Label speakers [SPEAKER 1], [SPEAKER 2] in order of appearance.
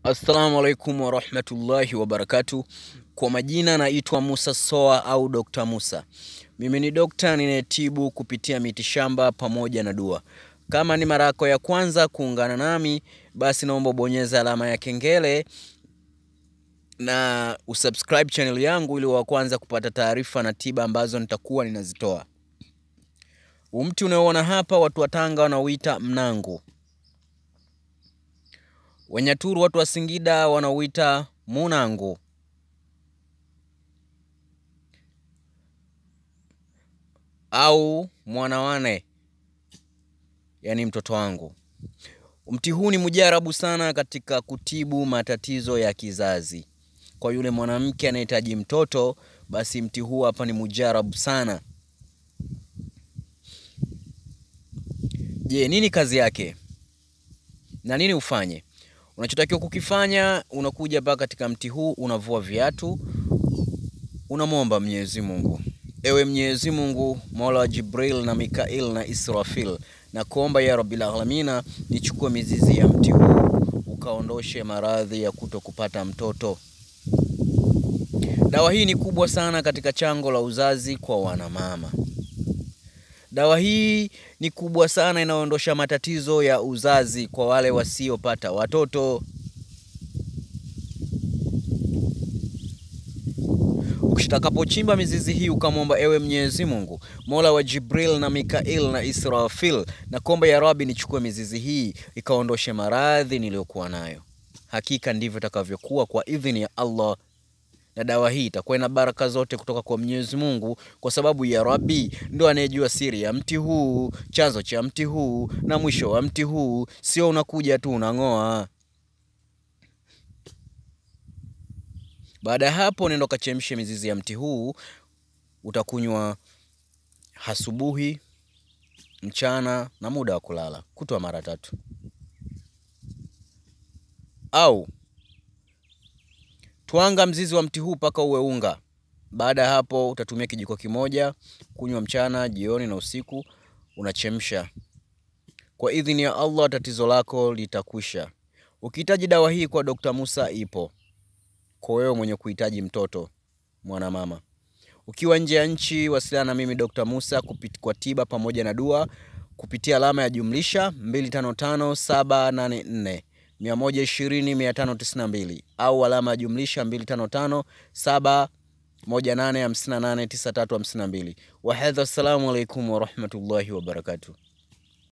[SPEAKER 1] Assalamu alaikum warahmatullahi wabarakatu. Kwa majina naitwa Musa Soa au Dr. Musa. Mimi ni dokta ninayetibu kupitia mitishamba pamoja na dua. Kama ni mara yako ya kwanza kuungana nami, basi naomba ubonyeze alama ya kengele na usubscribe channel yangu ili wa kwanza kupata taarifa na tiba ambazo nitakuwa ninazitoa. Umti unaoona hapa watu wa Tanga wanauita mnangu. Wenyaturu watu wa Singida wanauita munangu. au mwanawane, yaani mtoto wangu. Mti huu ni mujarabu sana katika kutibu matatizo ya kizazi. Kwa yule mwanamke anayehitaji mtoto, basi mti huu hapa ni mujarabu sana. Je, nini kazi yake na nini ufanye? Unachotakiwa kukifanya, unakuja mpaka katika mti huu, unavua viatu, unamwomba Mwenyezi Mungu Ewe Mwenyezi Mungu, Mola wa Jibril na Mikail na Israfil, na kuomba ya Rabbil Alamina, nichukue mizizi ya mti huu ukaondoshe maradhi ya kuto kupata mtoto. Dawa hii ni kubwa sana katika chango la uzazi kwa wanamama. Dawa hii ni kubwa sana, inaondosha matatizo ya uzazi kwa wale wasiopata watoto. Ukitakapochimba mizizi hii ukamwomba, ewe Mwenyezi Mungu, Mola wa Jibril na Mikail na Israfil, na kuomba ya Rabbi, nichukue mizizi hii ikaondoshe maradhi niliyokuwa nayo. Hakika ndivyo itakavyokuwa kwa idhini ya Allah, na dawa hii itakuwa ina baraka zote kutoka kwa Mwenyezi Mungu, kwa sababu ya Rabbi ndo anayejua siri ya mti huu, chanzo cha mti huu na mwisho wa mti huu. Sio unakuja tu unang'oa. Baada ya hapo, nenda ukachemshe mizizi ya mti huu. Utakunywa asubuhi, mchana na muda wa kulala, kutwa mara tatu. Au twanga mzizi wa mti huu mpaka uwe unga. Baada ya hapo, utatumia kijiko kimoja kunywa mchana, jioni na usiku. Unachemsha. Kwa idhini ya Allah, tatizo lako litakwisha. Ukihitaji dawa hii kwa Dr. Musa ipo kwa wewe mwenye kuhitaji mtoto mwanamama. Ukiwa nje ya nchi, wasiliana na mimi Dr. Musa kupit, kwa tiba pamoja na dua kupitia alama ya jumlisha 255784 120 592 au alama ya jumlisha 255 718589352. Wahadha, assalamu alaikum warahmatullahi wabarakatuh.